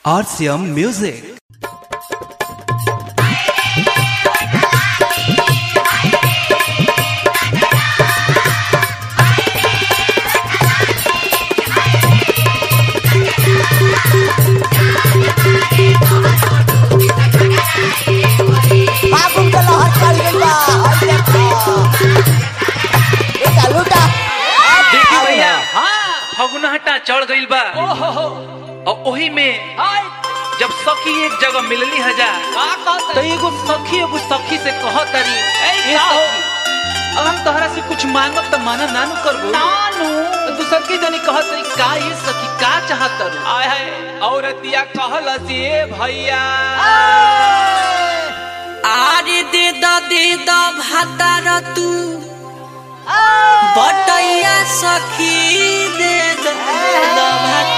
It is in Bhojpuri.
RCM Music. बाबू के लहर चल गइल बा हई देखो लूटा लूटा देखी भैया फगुनहटा चढ़ गइल बा और ओही में जब सखी एक जगह मिलली हजार तो एगो सखी एगो सखी से कहत तारी ए सखी अब हम तोहरा से कुछ मांगब त माना नानू करबो नानू तो दूसर की जनी कहत रही का ये सखी का चाहत तारू आय हाय औरतिया कहलस ए भैया आरे दे द दे द भातार तू बटैया सखी दे द द भातार